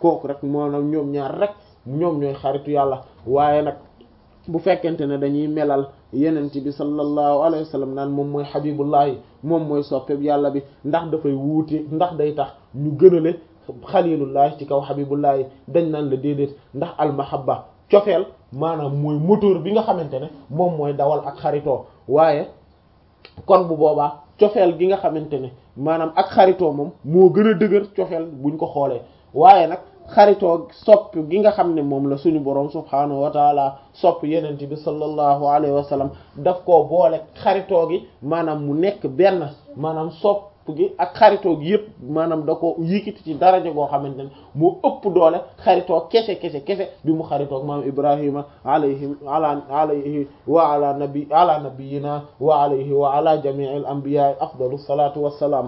kooku rek maanaam ñoom ñaar rek ñoom ñooy xaritu yàlla waaye nag bu fekkente ne dañuy melal yenent bi sallallahu alayhi wa sallam naan moom mooy xabibullahi moom mooy soppeeb yàlla bi ndax dafay wuute ndax day tax ñu gënale xalilullahi ci kaw xabibullahi dañ naan la déedéet ndax almahabba cofeel maanaam mooy moteur bi nga xamante ne moom mooy dawal ak xaritoo waaye kon bu boobaa cofeel gi nga xamante ne maanaam ak xaritoo moom moo gën a dëgër cofeel buñ ko xoolee waaye nag xaritoo sopp gi nga xam ne moom la suñu boroom subhaanahu wa taala sopp yenent bi sallallahu alayhi wa sallam daf koo boole xaritoo gi maanaam mu nekk benn maanaam sopp gi ak xaritoo gi yëpp maanaam da ko yikiti ci daraja goo xamante ne moo ëpp doole xaritoo kese kese kese bi mu xaritoog maam ibrahima alayhi ala alayhi wa ala nabi ala nabiyina wa alayhi wa ala jamii al anbiya afdalu salatu wassalaam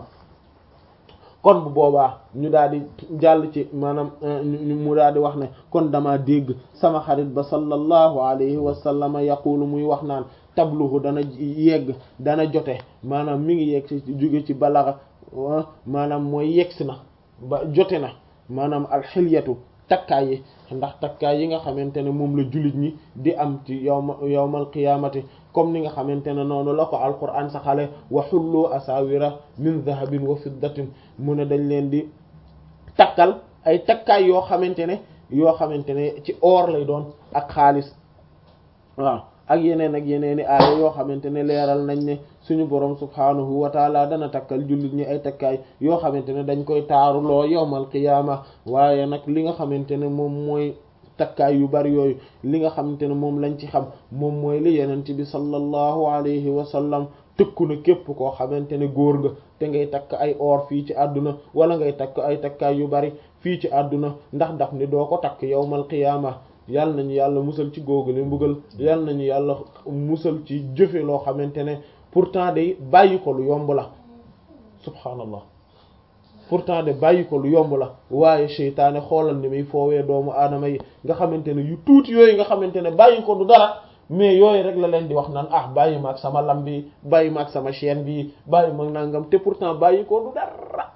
kon bu boobaa ñu daal di jàll ci maanaam mu daal di wax ne kon dama dégg sama xarit ba sallallahu alayhi wa sallama yaqulu muy wax naan tabluhu dana yegg dana jote maanaam mi ngi yegg ci jóge ci balaxa maanaam mooy yeggsi na ba jote na maanaam alxilyatu takkaay yi ndax takkaay yi nga xamante ne moom la jullit ñi di am ci yawma yawmal qiyaamati comme ni nga xamante ne noonu la ko alquran saxale wa xullu asawira min dahabin wa fiddatin mu ne dañ leen di takkal ay takkaay yoo xamante ne yoo xamante ne ci or lay doon ak xaalis waaw ak yeneen ak yeneen i aaya yoo xamante ne leeral nañ ne suñu borom subhaanahu wa taala dana takkal jullit ñi ay takkaay yoo xamante ne dañ koy taaruloo yawmal qiyaama waaye nag li nga xamante ne moom mooy takkaay yu bari yooyu li nga xamante ne moom lañ ci xam moom mooy li yenent bi sallallahu alayhi wa sallam tëkku na képp koo xamante ne góor nga te ngay takk ay or fii ci àdduna wala ngay takk ay takkaay yu bari fii ci àdduna ndax daf ni doo ko takk yawmal qiyaama yàlla nañu yàlla musal ci góogale mbugal yàlla nañu yàlla musal ci jëfe loo xamante ne pourtant day bàyyi ko lu yomb la subhaanallah pourtant de bàyyi ko lu yomb la waaye seytaane xoolal ni muy foowee doomu aadama yi nga xamante ne yu tuuti yooyu nga xamante ne bàyyi ko du dara mais yooyu rek la leen di wax naan ah bàyyi ma ak sama lam bi bàyyi ma ak sama chaîne bi bàyyi ma nangam te pourtant bàyyi ko du dara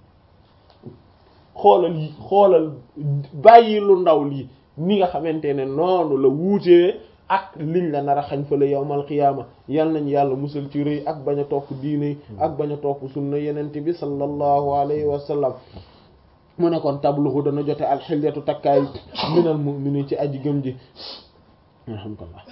xoolal yi xoolal bàyyi lu ndaw lii ni nga xamante ne noonu la wuutee ak liñ la nar a xañ fa la yawmal qiyaama yal nañ yàlla musal ci rëy ak bañ a topp diine ak bañ a topp sunna yenente bi sallallahu alayhi wa sallam mu ne kon tabluhu dana jote alxilyatu takkaay minal mu'mini ci aji gëm ji alhamdulillah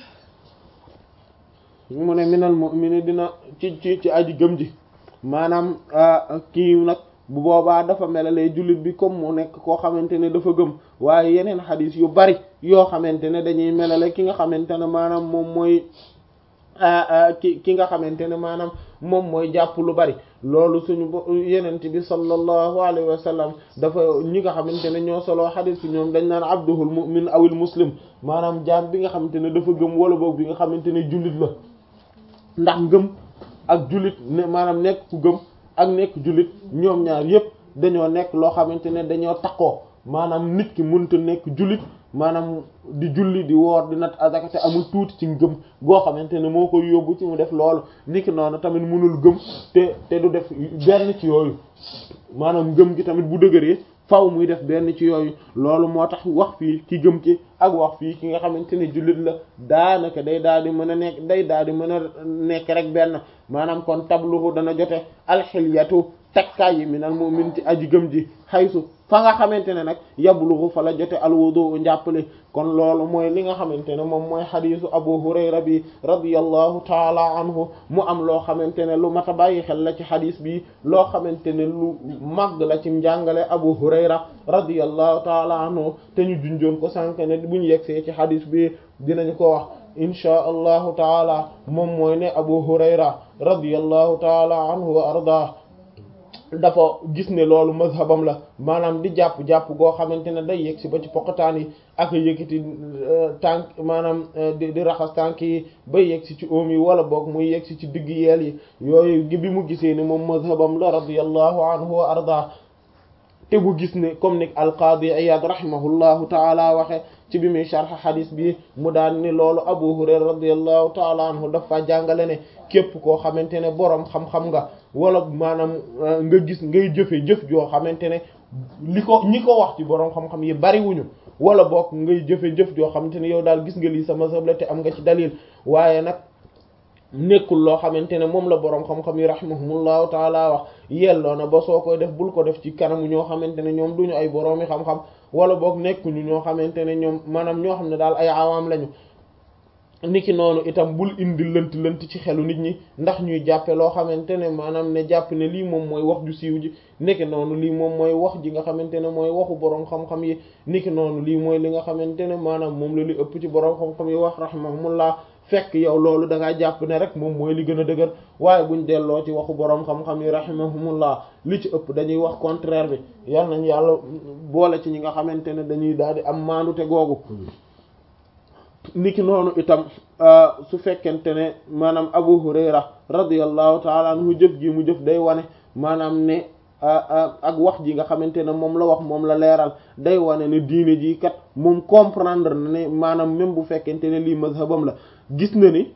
mu ne minal mu'mini dina ci ci ci aji gëm ji maanaam kii nag bu boobaa dafa melalee jullit bi comme mu nekk koo xamante ne dafa gëm waaye yeneen xadis yu bari yoo xamante ne dañuy melale ki nga xamante ne maanaam moom mooy ki ki nga xamante ne maanaam moom mooy jàpp lu bari loolu suñu yenent bi sallallahu alayhi wa sallam dafa ñi nga xamante ne ñoo soloo xadis bi ñoom dañ naan abduhul mu'min awil muslim maanaam jaam bi nga xamante ne dafa gëm wala boog bi nga xamante ne jullit la ndax ngëm ak jullit ne maanaam nekk ku gëm ak nekk jullit ñoom ñaar yépp dañoo nekk loo xamante ne dañoo takkoo maanaam nit ki mënta nekk jullit maanaam di julli di woor di nat azaka te amul tuuti ci ngëm goo xamante ne moo koy yóbbu ci mu def loolu niki noonu tamit mënul gëm te te du def benn ci yooyu maanaam ngëm gi tamit bu dëgëree faw muy def benn ci yooyu loolu moo tax wax fii ki gëm ci ak wax fii ki nga xamante ne jullit la daanaka day daal di mën a nekk day daal di mën a nekk rek benn maanaam kon tabluhu dana jote alxilyatu takkaay yi minal mu'min ci aji gëm ji xaysu fa nga xamante ne nag yabluhu fa la jote alwudu njàppale kon loolu mooy li nga xamante ne moom mooy xadiisu abu hurayra bi radiyallahu taala anhu mu am loo xamante ne lu mat a bàyyi xel la ci xadiis bi loo xamante ne lu màgg la ci njàngale abu hurayra radiyallahu taala anhu te ñu junjoon ko sànk ne bu ñu yegsee ci xadiis bi dinañ ko wax inchaa allahu taala moom mooy ne abu hurayra radiyallahu taala anhu wa arda dafa gis ne loolu mazhabam la maanaam di jàpp-jàpp goo xamante ne day yegg si ba ci poqataan yi ak yëkkati tànk maanaam di di raxas tànk yi bay yegg si ci oom yi wala boog muy yegg si ci digg yeel yi yooyu gi bi mu gisee ni moom mazhabam la radiyallahu anhu wa arda te bu gis ne comme ni alqaadi Iyaad rahimahullahu taala waxe ci bi muy sharh hadis bi mu daan ni loolu Abu Hurayra radiyallahu taala anhu dafa jàngale ne képp koo xamante ne boroom xam-xam nga wala maanaam nga gis ngay jëfe jëf joo xamante ne li ko ñi ko wax ci boroom xam-xam yi bariwuñu wala boog ngay jëfe jëf joo xamante ne yow daal gis nga lii sama mazhab la te am nga ci dalil waaye nag nekkul loo xamante ne moom la boroom xam-xam yi rahimahumullahu taala wax yelloo na ba soo koy def bul ko def ci kanamu ñoo xamante ne ñoom duñu ay boroomi xam-xam wala boog nekkuñu ñoo xamante ne ñoom maanaam ñoo xam ne daal ay awaam lañu niki noonu itam bul indi lënt lënt ci xelu nit ñi ndax ñuy jàppe loo xamante ne maanaam ne jàpp ne lii moom mooy wax ju siiw ji niki noonu lii moom mooy wax ji nga xamante ne mooy waxu boroom xam-xam yi niki noonu lii mooy li nga xamante ne maanaam moom la li ëpp ci boroom xam-xam yi wax rahimahumullah fekk yow loolu da ngaa jàpp ne rek moom mooy li gën a dëgër waaye buñ delloo ci waxu boroom xam-xam yi rahimahumullah li ci ëpp dañuy wax contraire bi yal nañ yàlla boole ci ñi nga xamante ne dañuy daal di am maandute googu niki noonu itam su fekkente ne maanaam Abu Hurayra radiyallahu taala anhu jëf ji mu jëf day wane maanaam ne ak wax ji nga xamante ne moom la wax moom la leeral day wane ne diine ji kat moom comprendre na ne maanaam même bu fekkente ne lii mazhabam la gis na ni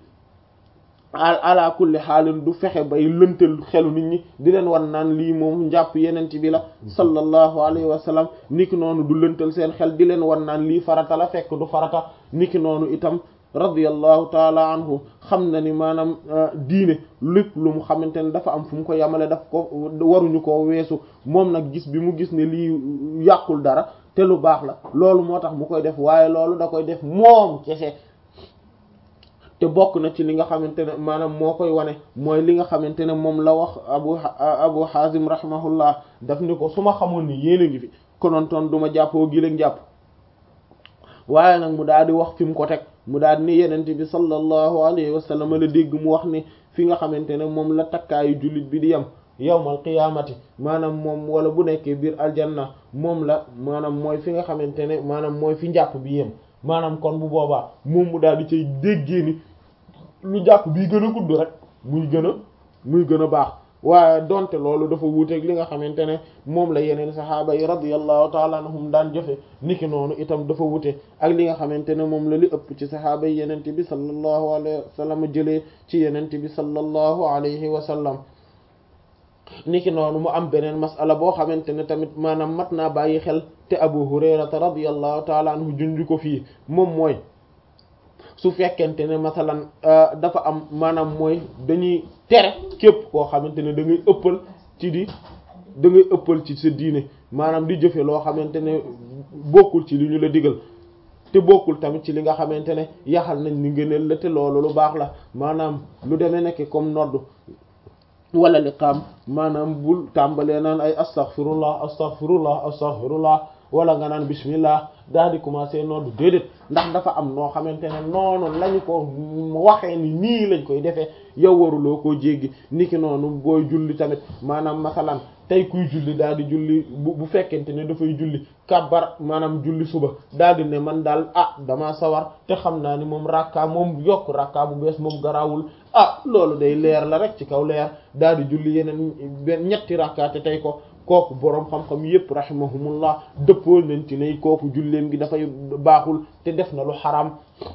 ala kulli xaalin du fexe bay lëntal xelu nit ñi di leen wan naan lii moom njàpp yenent bi la sallallahu alayhi wa sallam niki noonu du lëntal seen xel di leen wan naan lii farata la fekk du farata niki noonu itam radiyallahu taala anhu xam na ni maanaam diine lépp lu mu xamante ne dafa am fu mu ko yamale daf ko waruñu koo weesu moom nag gis bi mu gis ne lii yàqul dara te lu baax la loolu moo tax mu koy def waaye loolu da koy def moom kese te bokk na ci li nga xamante ne maanaam moo koy wane mooy li nga xamante ne moom la wax abu abu hazim rahimahullah daf ni ko su ma xamoon ni yéen a ngi fi konontoon du ma jàppoo gi leen jàpp waaye nag mu daal di wax fi mu ko teg mu daal di ni yenente bi sallallahu alayhi wa sallam la dégg mu wax ni fi nga xamante ne moom la takkaayu jullit bi di yem yawmal qiyaamati maanaam moom wala bu nekkee biir aljanna moom la maanaam mooy fi nga xamante ne maanaam mooy fi njàpp bi yem maanaam kon bu boobaa moom mu daal di cay déggee ni lu jàpp bii gën a gudd rek muy gën a muy gën a baax waaye donte loolu dafa wuuteeg li nga xamante ne moom la yeneen saxaaba yi radiyallahu taala anhum daan jëfe niki noonu itam dafa wute ak li nga xamante ne moom la li ëpp ci saxaaba yi yenente bi sallallahu alayhi wa sallam jëlee ci yenente bi sallallahu alayhi wa sallam niki noonu mu am beneen masala boo xamante ne tamit maanaam mat naa bàyyi xel te abu hurayrata radiyallahu taala anhu junju ko fii moom mooy su fekkente ne masalan dafa am maanaam mooy dañuy tere képp koo xamante ne da ngay ëppal ci di da ngay ëppal ci sa diine maanaam di jëfe loo xamante ne bokkul ci li ñu la digal te bokkul tamit ci li nga xamante ne yaxal nañ ni ngëneel la te loolu lu baax la maanaam lu demee nekk comme nodd wala liqaam maanaam bul tàmbalee naan ay astaghfirullah astaghfirullah astaghfirullah wala nga naan bismillah daal di commencer noonu déedéet ndax dafa am noo xamante ne noonu lañu ko waxee ni nii lañ koy defee yow waruloo koo jéggi niki noonu booy julli tamit maanaam masalan tey kuy julli daal di julli bu bu fekkente ne dafay julli kabbar maanaam julli suba daal di ne man daal ah dama sawar te xam naa ni moom rakka moom yokk rakka bu bees moom garawul ah loolu day leer la rek ci kaw leer daal di julli yeneen benn ñetti rakka te tey ko kooku boroom xam-xam yépp rahimahumullah dëppoo nañ ci ne kooku julleem gi dafay baaxul te def na lu xaraam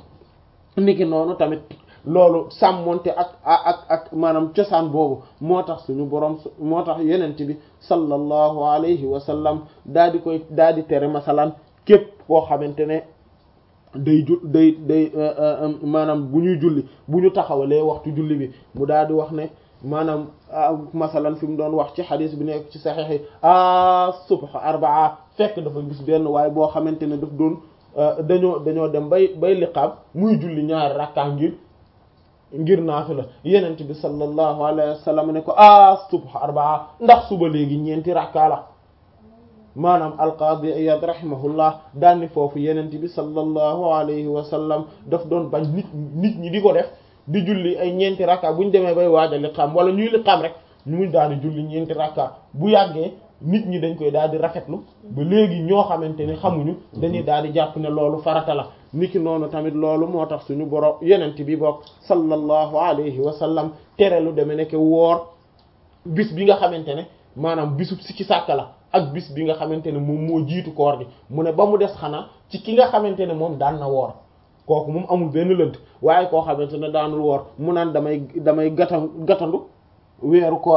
niki noonu tamit loolu sàmmonte ak ak ak maanaam cosaan boobu moo tax suñu boroom moo tax yenent bi sallallahu alayhi wa sallam daal di koy daal di tere masalan képp koo xamante ne day ju day day maanaam bu ñuy julli bu ñu taxawalee waxtu julli bi mu daal di wax ne maanaam masalan fi mu doon wax ci xadis bi nekk ci saxiix yi a subha arbaa fekk dafa gis benn waaye boo xamante ne daf doon dañoo dañoo dem bay bay liqaam muy julli ñaari rakkaa ngir ngir naafila yenent bi sallallahu alayhi wa sallam ne ko a subha arbaa ndax suba léegi ñeenti rakkaa la maanaam alqaadi iyad rahimahullah daanni foofu yenent bi sallallahu alayhi wa sallam daf doon bañ nit nit ñi di ko def di julli ay ñeenti rakka bu ñu demee bay waaja liqaam wala ñuy liqaam rek ñu muy daal di julli ñeenti rakka bu yàggee nit ñi dañ koy daal di rafetlu ba léegi ñoo xamante ne xamuñu dañuy daal di jàpp ne loolu farata la niki noonu tamit loolu moo tax suñu borom yenent bi bokk sallallahu alayhi wa sallam tere lu demee nekk woor bis bi nga xamante ne maanaam bisub si ci sàkka la ak bis bi nga xamante ne moom moo jiitu koor gi mu ne ba mu des xanaa ci ki nga xamante ne moom daan na woor kooku moom amul benn lënt waaye koo xamante ne daanul woor mu naan damay damay gatan gatandu weeru koor gi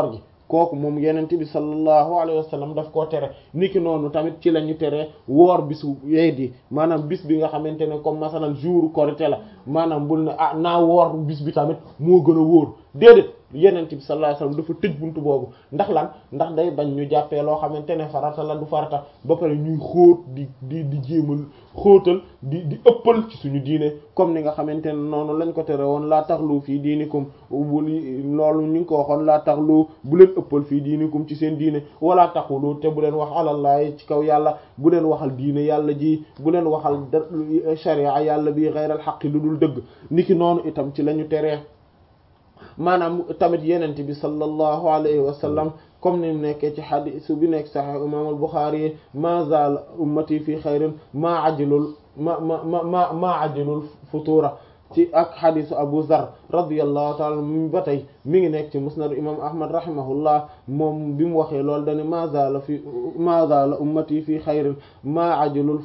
kooku moom yenente bi sallallahu alayhi wa sallam daf koo tere niki noonu tamit ci la ñu tere woor bisu yeet yi maanaam bis bi nga xamante ne comme masalan jour korité la maanaam bul ne ah naa woor bis bi tamit moo gën a wóor déedéet yenente bi sallallahu alayhi wa sallam dafa tëj buntu boobu ndax lan ndax day bañ ñu jàppee loo xamante ne farata la du farata ba pare ñuy xóot di di di jéemal xóotal di di ëppal ci suñu diine comme ni nga xamante ne noonu lañ ko tere woon laa taxlu fii diinikum wuli loolu ñu ngi ko waxoon laa taxlu bu leen ëppal fii diinikum ci seen diine wala taxulu te bu leen wax alallahi ci kaw yàlla bu leen waxal diine yàlla ji bu leen waxal sharia yàlla bi xeyral xaqi lu dul dëgg niki noonu itam ci la ñu teree maanaam tamit yenente bi sallallahu alayhi wa sallam comme ni mu nekkee ci xadisu bi nekk saxix imam al-Bukhari yi ma zal ummati fi xayrin maa ajilul ma ma ma ma maa ajilul futura ci ak xadisu Abu Zar radiyallahu taala mi ba tey mi ngi nekk ci musnad imam Ahmad rahimahullah moom bi mu waxee loolu dane ma zala fi ma zala ummati fi xayrin maa ajilul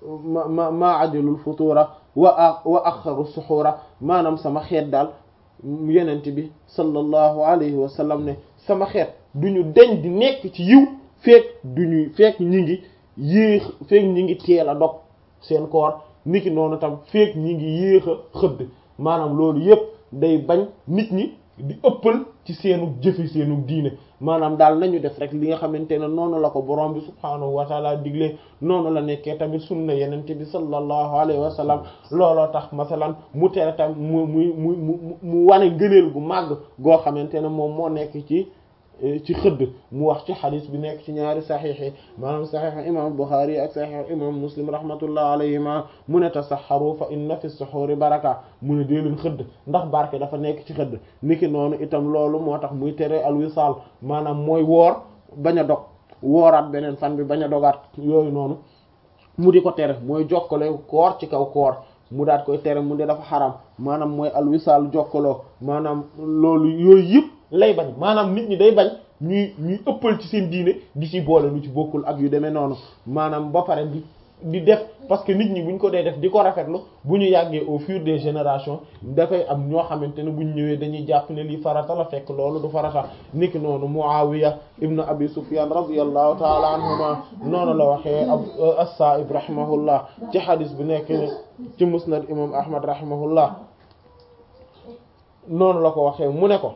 ma maa ajilul futura wa wa axaru suxura maanaam sama xeet daal yenent bi sallallahu alayhi wa sallam ne sama xeet duñu deñ di nekk ci yiw feek duñuy feek ñi ngi yéex feek ñi ngi teel a dog seen koor niki noonu tam feek ñi ngi yéex a xëdd maanaam loolu yépp day bañ nit ñi di ëppal ci seenu jëfe seenu diine maanaam daal nañu def rek li nga xamante ne noonu la ko borom bi subhaanahu wa taala digle noonu la nekkee tamit sunna yenente bi sallallahu alayhi wa sallam looloo tax masalan mu tere tam mu mu mu mu mu wane ngëneel gu màgg goo xamante ne moom moo nekk ci ci xëdd mu wax ci xadis bi nekk ci ñaari saxiix yi maanaam saxiix imam Buxaari ak saxiix imam Muslim rahmatullah alayhima mu ne tasaxaru fa inna fi suxuuri baraka mu ne dee leen xëdd ndax barke dafa nekk ci xëdd niki noonu itam loolu moo tax muy tere alwisaal maanaam mooy woor bañ a dog wooraat beneen fan bi bañ a dogaat yooyu noonu mu di ko tere mooy jokkale koor ci kaw koor mu daat koy tere mu de dafa xaram maanaam mooy alwisaal jokkaloo maanaam loolu yooyu yëpp lay bañ maanaam nit ñi day bañ ñuy ñuy ëppal ci seen diine di ci boole lu ci bokkul ak yu demee noonu maanaam ba pare di di def parce que nit ñi buñ ko dee def di ko rafetlu bu ñu yàggee au fur des générations dafay am ñoo xamante ne buñ ñëwee dañuy jàpp ne lii farata la fekk loolu du farata niki noonu Muawiya ibnu Abi Sufyan radiyallahu taala anhuma noonu la waxee as-Sa'ib rahimahullah ci hadis bi nekk ci musnad imam Ahmad rahimahullah noonu la ko waxee mu ne ko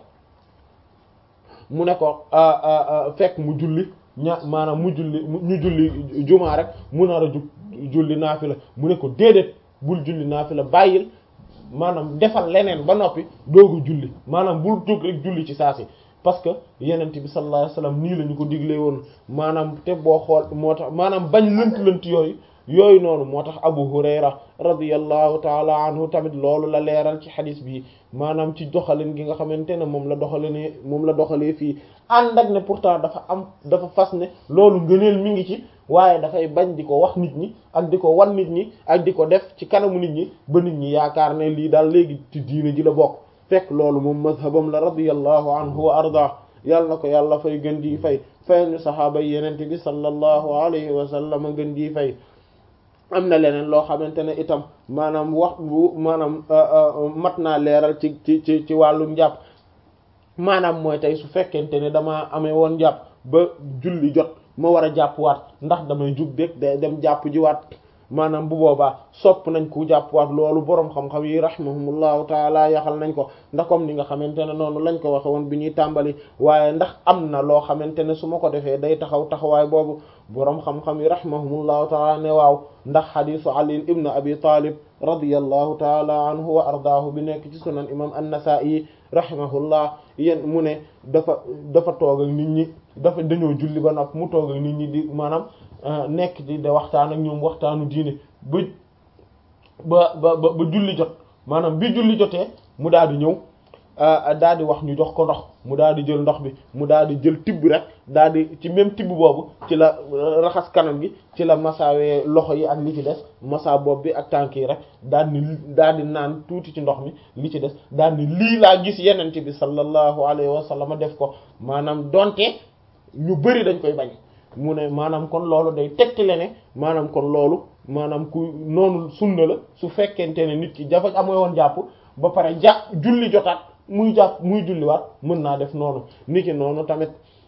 mu ne ko fekk mu julli ña maanaam mu julli ñu julli jumaa rek mu nar a jug julli naafila mu ne ko déedéet bul julli naafila bàyyil maanaam defal leneen ba noppi doogu julli maanaam bul jóg rek julli ci saa si parce que yenent bi sallallahu alayhi wasallam nii la ñu ko diglee woon maanaam te boo xool moo tax maanaam bañ lënt-lënt yooyu yooyu noonu moo tax Abu Hurayra radiyallahu taala anhu tamit loolu la leeral ci xadis bi maanaam ci doxalin gi nga xamante ne moom la doxalee moom la doxalee fii ànd ak ne pourtant dafa am dafa fas ne loolu ngëneel mi ngi ci waaye dafay bañ di ko wax nit ñi ak di ko wan nit ñi ak di ko def ci kanamu nit ñi ba nit ñi yaakaar ne lii daal léegi ci diine ji la bokk fekk loolu moom mazhabam la radiyallahu anhu wa arda yàlla na ko yàlla fay gën di fay fayal ñu saxaaba yi yenente bi sallallahu alayhi wa sallam gën di fay am na leneen loo xamante ne itam maanaam wax bu maanaam mat naa leeral ci ci ci ci wàllu njàpp maanaam mooy tey su fekkente ne damaa amee woon njàpp ba julli jot ma war a jàppwaat ndax damay jug dég day dem jàpp jiwaat maanaam bu boobaa sopp nañ ku jàppwaat loolu boroom xam-xam yi rahimahumullahu taala yaxal nañ ko ndax comme ni nga xamante ne noonu lañ ko waxe woon bi ñuy tàmbali waaye ndax am na loo xamante ne su ma ko defee day taxaw taxawaay boobu boroom xam-xam yi rahimahumullahu taala ne waaw ndax xadisu ali ibn abi talib radiyallahu taala anhu wa ardaahu bi nekk ci sunan imam an-nasa'i rahimahullah yéen mu ne dafa dafa toog ak nit ñi dafa dañoo julli ba nopp mu toog ak nit ñi di maanaam nekk di de waxtaan ak ñoom waxtaanu diine ba ba ba ba julli jot maanaam bi julli jotee mu daal di ñëw daal di wax ñu jox ko ndox mu daal di jël ndox bi mu daal di jël tibb rek daal di ci même tibb boobu ci la raxas kanam gi ci la masaawee loxo yi ak li ci des masa bopp bi ak tànk yi rek daal di daal di naan tuuti ci ndox mi li ci des daal di lii laa gis yenente bi sallallahu alayhi wa sallam def ko maanaam donte ñu bari dañ koy bañ mu ne maanaam kon loolu day tegtale ne maanaam kon loolu maanaam ku noonu sunna la su fekkente ne nit ki dafa amee woon jàpp ba pare jàpp julli jotaat muy jàpp muy julliwaat mën naa def noonu niki noonu tamit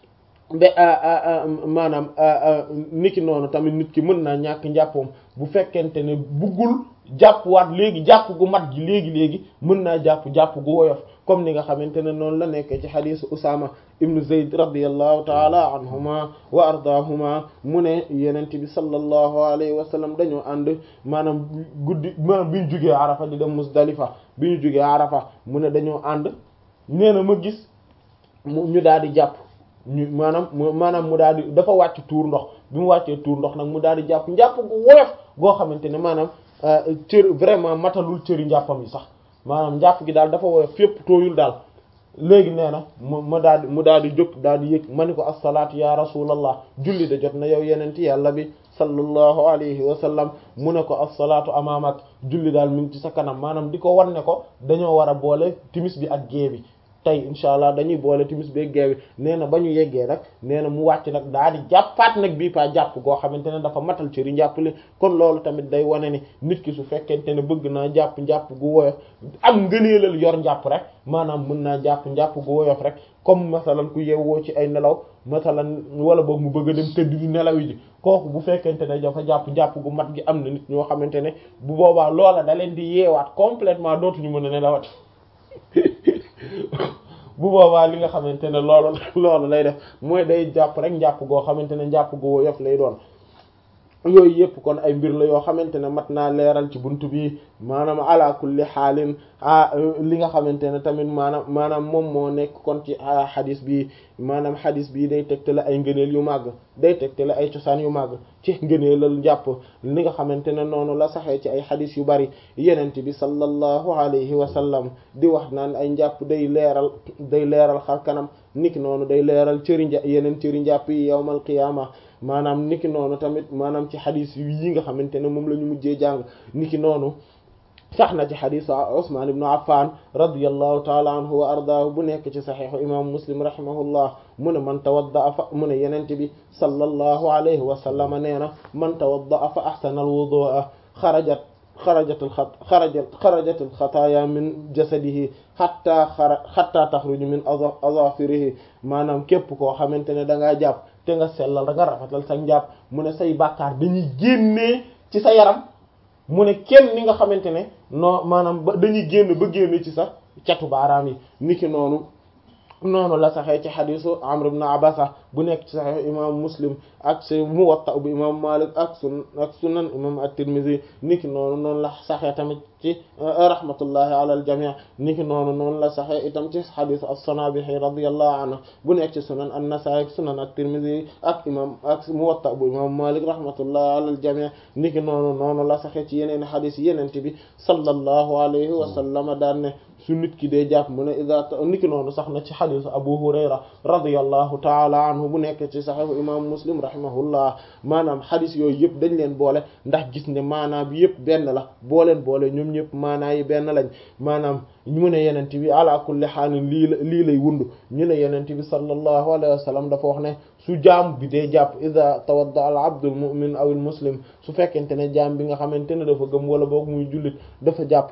ba maanaam niki noonu tamit nit ki mën naa ñàkk njàppoom bu fekkente ne buggul jàppwaat léegi jàpp gu mat gi léegi léegi mën naa jàpp jàpp gu woyof comme ni nga xamante ne noonu la nekk ci xadisu Usaama ibnu Zayd radiyallahu taala anhuma wa ardaahuma mu ne yenent bi sallallahu alayhi wa sallam dañoo ànd maanaam guddi maanaam bi ñu jugee Arafa di dem Muzdalifa bi ñu jugee Arafa mu ne dañoo ànd nee na ma gis mu ñu daal di jàpp ñu maanaam maanaam mu daal di dafa wàcc tuur ndox bi mu wàccee tuur ndox nag mu daal di jàpp njàpp gu woyof goo xamante ne maanaam cër vraiment matalul cëri njàppam yi sax maanaam njàpp gi daal dafa woyof fépp tooyul daal léegi nee na mu ma daal di mu daal di jóg daal di yëg ma ni ko assalaatu ya rasulallah julli de jot na yow yenenti yàlla bi sallallahu alayhi wa sallam mu ne ko assalaatu amaamak julli daal mi ngi ci sa kanam maanaam di ko wan ne ko dañoo war a boole timis bi ak gée bi tey incha allah dañuy boole timis beeg geewi nee na ba ñu yeggee nag nee na mu wàcc nag daal di jàppaat nag bii paa jàpp goo xamante ne dafa matal cëri njàppale kon loolu tamit day wane ni nit ki su fekkente ne bëgg naa jàpp njàpp gu woyof am ngëneelal yor njàpp rek maanaam mën naa jàpp njàpp gu woyof rek comme masalan ku yewwoo ci ay nelaw masalan wala boog mu bëgg a dem tëdd di nelaw yi ji kooku bu fekkente ne dafa jàpp njàpp gu mat gi am na nit ñoo xamante ne bu boobaa loola da leen di yeewaat complètement dootuñu mën a nelawat bu boobaa li nga xamante ne loolu loolu lay def mooy day jàpp rek njàpp goo xamante ne njàpp gu woyof lay doon yooyu yëpp kon ay mbir la yoo xamante ne mat naa leeral ci buntu bi maanaam ala kulli xaalin ah li nga xamante ne tamit maanaam maanaam moom moo nekk kon ci xadis bi maanaam xadis bi day tegtale ay ngëneel yu màgg day tegtale ay cosaan yu màgg ci ngëneelal njàpp li nga xamante ne noonu la saxee ci ay xadis yu bari yenent bi sallallahu alayhi wa sallam di wax naan ay njàpp day leeral day leeral xar kanam niki noonu day leeral cëri nja yeneen cëri njàpp yi yawmal qiyaama maanaam niki noonu tamit maanaam ci xadis yi nga xamante ne moom la ñu mujjee jàng niki noonu sax na ci xadisu Usmaan ibnu Affan radiyallahu taala anhu wa ardaahu bu nekk ci saxiixu imaamu Muslim rahimahullah mu ne man tawadda fa mu ne yenent bi sallallahu alayhi wa sallam nee na man tawadda fa ahsana al-wudu'a xarajat xarajat al-xat xarajat xarajat al-xataaya min jasadihi xatta xara xatta taxruju min azafirihi maanaam képp koo xamante ne da ngaa jàpp te nga sellal da nga rafetal sa njàpp mu ne say bàkkaar dañuy génnee ci sa yaram mu ne kenn ni nga xamante ne non maanaam ba dañuy génn ba génn ci sa catu baaraam yi niki noonu noonu la saxee ci xadisu Amr ibn Abasa bu nekk ci saxee imam Muslim ak ci Muwatta bu imam Malik ak sun ak sunan imam at-Tirmidhi niki noonu noonu la saxee tamit ci rahmatullahi ala al-jami' niki noonu noonu la saxee itam ci xadisu as-Sanabihi radiyallahu anhu bu nekk ci sunan an-Nasa'i ak sunan at-Tirmidhi ak imam ak Muwatta bu imam Malik rahmatullahi ala al-jami' niki noonu noonu la saxee ci yeneen xadis yeneen bi sallallahu alayhi wa sallam daan ne su nit ki dee jàpp mu ne ida niki noonu sax na ci xadisu Abu Hurayra radiyallahu taala anhu bu nekk ci saxiixu imam Muslim rahimahullah maanaam xadis yooyu yëpp dañ leen boole ndax gis ne maanaa bi yëpp benn la booleen boole ñoom ñëpp maanaa yi benn lañ maanaam ñu ne yenent bi ala kulli xaalin lii la lii lay wund ñu ne yenent bi sallallahu alayhi wa sallam dafa wax ne su jaam bi dee jàpp ida tawadda al abdul mu'min aw al muslim su fekkente ne jaam bi nga xamante ne dafa gëm wala boog muy jullit dafa jàpp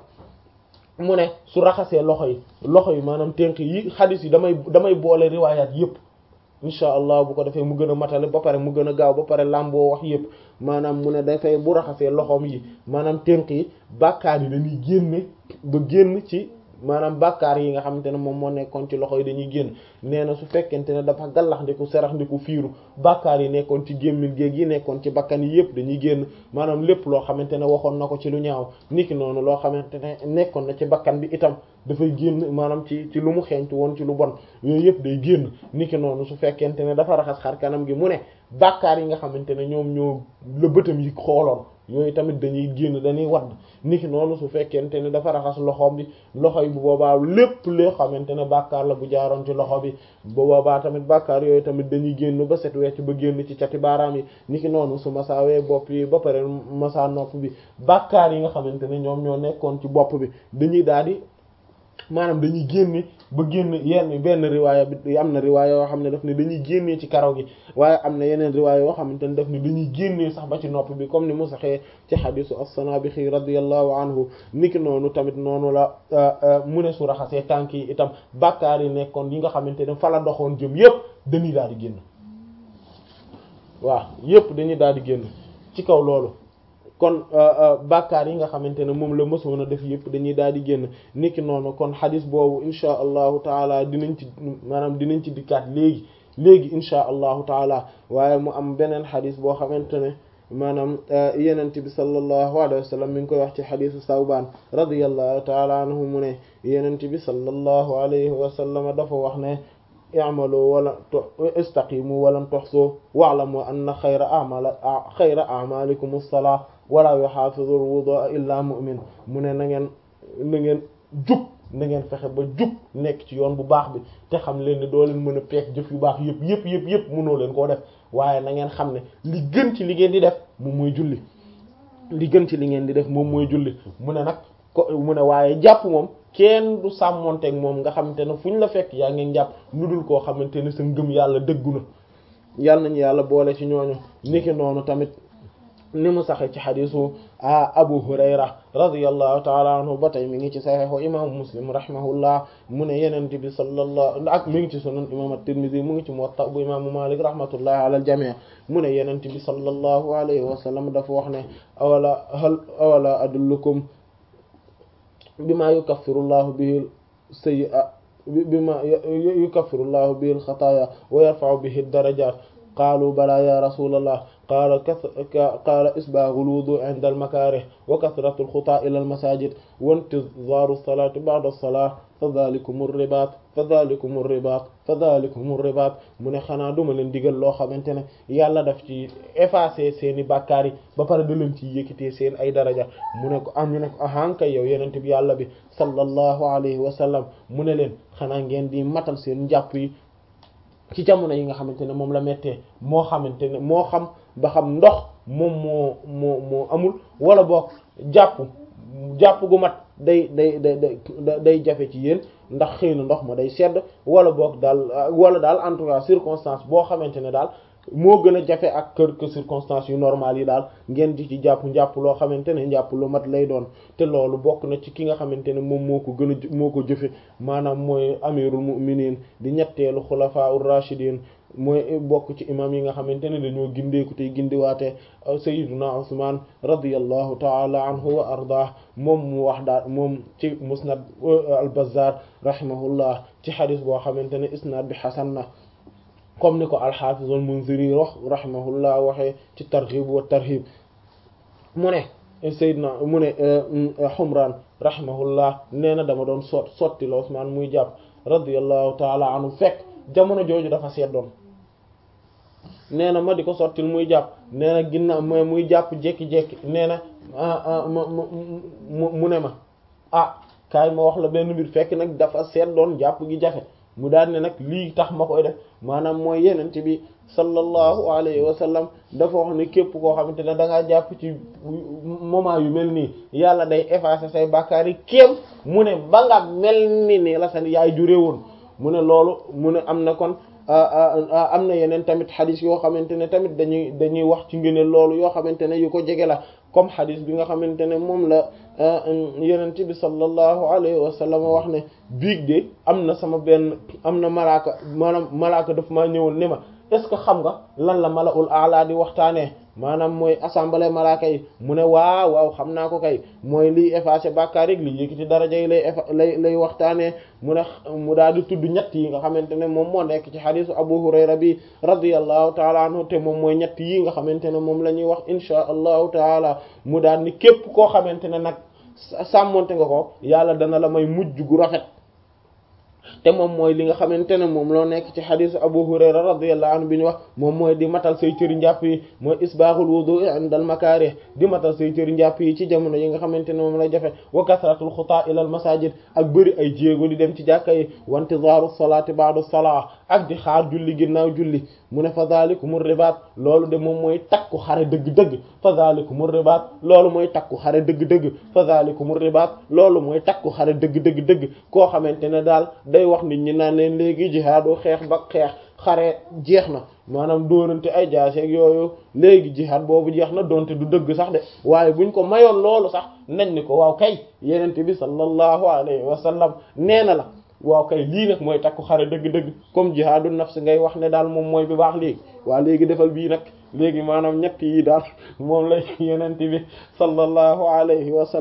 mu ne su raxasee loxo yi loxo yi maanaam tënk yi xadis yi damay damay boole riwaayaat yëpp incha allah bu ko defee mu gën a matale ba pare mu gën a gaaw ba pare làmboo wax yëpp maanaam mu ne dafay bu raxasee loxoom yi maanaam tënk yi bàkkaar yi dañuy génne ba génn ci maanaam bàkkaar yi nga xamante ne moom moo nekkoon ci loxo yi dañuy génn nee na su fekkente ne dafa gallax ndiku serax ndiku fiiru bàkkaar yi nekkoon ci gémmiñ géeg yi nekkoon ci bakkan yi yëpp dañuy génn maanaam lépp loo xamante ne waxoon na ko ci lu ñaaw niki noonu loo xamante ne nekkoon na ci bakkan bi itam dafay génn maanaam ci ci lu mu xeeñtu woon ci lu bon yooyu yëpp day génn niki noonu su fekkente ne dafa raxas xar kanam gi mu ne bàkkaar yi nga xamante ne ñoom ñoo la bëtam yi xooloon yooyu tamit dañuy génn dañuy wadd niki noonu su fekkente ne dafa raxas loxoom bi loxo yi bu boobaa lépp loo xamante ne bàkkaar la bu jaaroon ci loxo bi bu boobaa tamit bàkkaar yooyu tamit dañuy génn ba set wecc ba génn ci cati baaraam yi niki noonu su masaawee bopp yi ba pare masa nopp bi bàkkaar yi nga xamante ne ñoom ñoo nekkoon ci bopp bi dañuy daal di maanaam dañuy génne ba génn yenn benn riwaaya bi am na riwaaya yoo xam ne daf ne dañuy génnee ci karaw gi waaye am na yeneen riwaaya yoo xamante ne daf ne dañuy génnee sax ba ci nopp bi comme ni mu saxee ci xadisu as-Sanabixi radiyallahu anhu niki noonu tamit noonu la mu ne su raxasee tànk yi itam bàkkaar yi nekkoon yi nga xamante ne fa la doxoon jëm yépp dañuy daal di génn waaw yépp dañuy daal di génn ci kaw loolu kon bàkkaar yi nga xamante ne moom la mësoon a def yépp dañuy daal di génn niki noonu kon xadis boobu insha allahu taala dinañ ci maanaam dinañ ci dikkaat léegi léegi insha allahu taala waaye mu am beneen xadis boo xamante ne maanaam yenent bi sallallahu alayhi wa sallam mi ngi koy wax ci xadisu sawbaan radiyallahu taala anhu mu ne yenent bi sallallahu alayhi wa sallam dafa wax ne i'malu wala istaqimu walan tuhsu wa'lamu anna xayra a'mal xayra a'malikum as-salah wala yuhafizu al-wudu'a illa mu'min mu ne na ngeen na ngeen jub na ngeen fexe ba jub nekk ci yoon bu baax bi te xam leen ni doo leen mën a peek jëf yu baax yëpp yëpp yëpp yëpp mënoo leen koo def waaye na ngeen xam ne li gën ci li ngeen di def moom mooy julli li gën ci li ngeen di def moom mooy julli mu ne nag ko mu ne waaye jàpp moom kenn du sàmmonteeg moom nga xamante ne fu ñu la fekk yaa ngeen jàpp lu dul koo xamante ne sa ngëm yàlla dëggu na yàlla nañu yàlla boole ci ñooñu niki noonu tamit ni mu saxe ci xadisu a abu hurayra radiyallahu taala anhu ba tey mi ngi ci saxiixu imaamu muslim rahimahullah mu ne yenente bi sallallahu ak mi ngi ci sunan imam at-tirmidhi mu ngi ci muwatta bu imaamu malik rahmatullahi ala al-jami' mu ne yenente bi sallallahu alayhi wa sallam dafa wax ne awala hal awala adullukum bima yukaffiru llahu bihi sayyi'a bima yukaffiru llahu bihi al-khataaya wa yarfa'u bihi ad-darajaat qaalu balaa ya rasulallah qaala qaala isbaagu lwudu inda almakaarih wa kasratu alxutaa ila almasajid wa intizaaru salaati ba'da alsalaa fa dhalikum ribaat fa dhalikum ribaat fa dhalikum ribaat mu ne xanaa duma leen digal loo xamante ne yàlla daf ci effacer seeni bàkkaar yi ba pare da leen ci yëkkatee seen ay daraja mu ne ko am ñu ne ko ahankay yow yenente bi yàlla bi sallallahu alayhi wa sallam mu ne leen xanaa ngeen di matal seen njàpp yi ci jamono yi nga xamante ne moom la mettee moo xamante ne moo xam ba xam ndox moom moo moo moo amul wala boog jàpp jàpp gu mat day day day day day jafe ci yéen ndax xëy na ndox ma day sedd wala boog daal wala daal en tout cas circonstance boo xamante ne daal moo gën a jafe ak kër que circonstance yu normal yi daal ngeen di ci jàpp njàpp loo xamante ne njàpp lu mat lay doon te loolu bokk na ci ki nga xamante ne moom moo ko gën a moo ko jëfe maanaam mooy amirul mu'minin di ñetteelu xulafaa ur rashidin mooy bokk ci imam yi nga xamante ne dañoo gindeeku tey gindiwaate sayyiduna Usman radiyallahu ta'ala anhu wa ardah moom mu wax daal moom ci musnad al-Bazzar rahimahullah ci xadis boo xamante ne isnad bi xasan na comme ni ko al-Hafiz al-Munziri wax rahimahullah waxee ci targhib wa tarhib mu ne sayyidna mu ne Humran rahimahullah nee na dama doon sot sotti la Usman muy jàpp radiyallahu ta'ala anhu fekk jamono jooju dafa seddoon nee na ma di ko sottil muy jàpp nee na ginnaaw ma muy jàpp jékki-jékki nee na mu ne ma ah kaay ma wax la benn mbir fekk nag dafa seddoon jàpp gi jafe mu daal ne nag lii tax ma koy def maanaam mooy yenente bi sallallahu alayhi wa sallam dafa wax ne képp koo xamante ne da ngaa jàpp ci moment yu mel nii yàlla day effacer say bàkkaar yi kéem mu ne ba nga mel ni ni la sa yaay juree woon mu ne loolu mu ne am na kon am na yeneen tamit xadis yoo xamante ne tamit dañuy dañuy wax ci ngëneel loolu yoo xamante ne yu ko jege la comme xadis bi nga xamante ne moom la yenent bi sallallahu alayhi wa sallam wax ne biig de am na sama benn am na malaaka maanaam malaaka daf maa ñëwoon ne ma est-ce que xam nga lan la malaul aala di waxtaanee maanaam mooy assemblée malaaka yi mu ne waaw waaw xam naa ko kay mooy liy effacer bàkkaar rek liy yëkkati daraja yi lay lay lay waxtaanee mu ne mu daal di tudd ñett yi nga xamante ne moom moo nekk ci xadisu Abu Hurayra bi radiyallahu taala anhu te moom mooy ñett yi nga xamante ne moom la ñuy wax insha allahu taala mu daal ni képp koo xamante ne nag sàmmonte nga ko yàlla dana la may mujj gu rafet te moom mooy li nga xamante ne moom loo nekk ci xadisu Abu Hurayra radiyallahu anhu bi ñu wax moom mooy di matal say cëri njàpp yi mooy isbaaxul wudu'i indal makaarih di matal say cëri njàpp yi ci jamono yi nga xamante ne moom la jafe wa kasratul xutaa ilal masajid ak bëri ay jéego di dem ci jàkka yi wa intizaaru salaati ba'da salaa ak di xaar julli ginnaaw julli mu ne fa zalikumur ribaat loolu de moom mooy takku xare dëgg-dëgg fa zalikumur ribaat loolu mooy takku xare dëgg-dëgg fa zalikumur ribaat loolu mooy takku xare dëgg-dëgg dëgg koo xamante ne daal day wax nit ñi naan leen léegi jihaadu xeex ba xeex xare jeex na maanaam dóorante ay jaaseeg yooyu léegi jihaad boobu jeex na donte du dëgg sax de waaye buñ ko mayoon loolu sax nañ ni ko waaw kay yenente bi sallallahu alayhi wa sallam nee na la waaw kay lii nag mooy takku xare dëgg-dëgg comme jihaadu nafs ngay wax ne daal moom mooy bi baax léegi waa léegi defal bii nag léegi maanaam ñett yi daal moom lay yenente bi sallallahu alayhi wa sallam